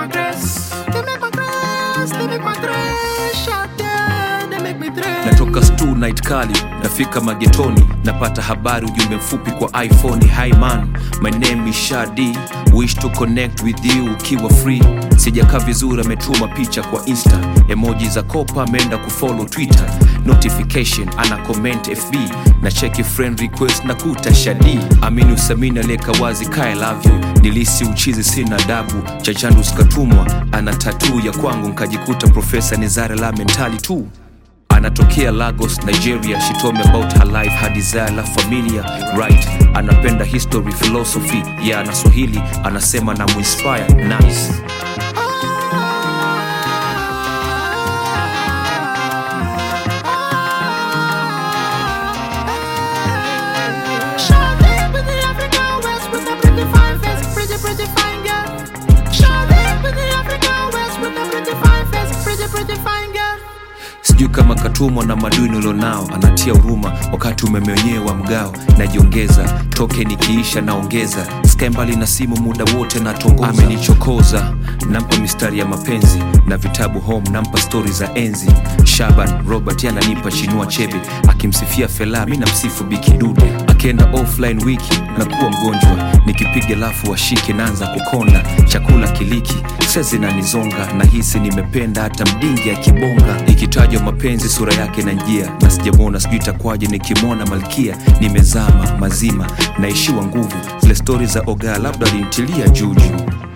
my grace. They make my grace. They make my grace. Shout yeah, they make me dress. natoka stu night kali nafika magetoni napata habari ujumbe mfupi kwa iphone hi man my name is shadi wish to connect with you ukiwa free sijakaa vizuri ametuma picha kwa insta emoji za kopa ameenda kufollow twitter notification ana comment fb na cheki friend request na kuta shadi amini usamini aliyeka wazi kae love you nilisi uchizi sina adabu chachandu sikatumwa ana tatuu ya kwangu nkajikuta profesa nizare la mentali tu anatokea lagos nigeria she told me about her life her desire la familia right anapenda history philosophy ya yeah, na swahili anasema na muinspire nice Shout it with the African West with the pretty fine face, pretty pretty fine girl. Shout it with the African West with the pretty fine face, pretty pretty fine girl. sijui kama katumwa na maduni ulionao anatia huruma wakati umeme wenyewe wa mgao najiongeza toke nikiisha naongeza sky mbali na simu muda wote natongoza amenichokoza nampa mistari ya mapenzi na vitabu home nampa stori za enzi shaban robert yananipa chinua chebe akimsifia fela mi namsifu bikidude akienda offline wiki na kuwa mgonjwa nikipiga lafu washike naanza kukonda chakula kiliki sa zinanizonga na hisi nimependa hata mdingi akibonga ikitajwa mapenzi sura yake na njia na sijamwona sijui itakwaje nikimwona malkia nimezama mazima naishiwa nguvu zile stori za ogaa labda alintilia juujuu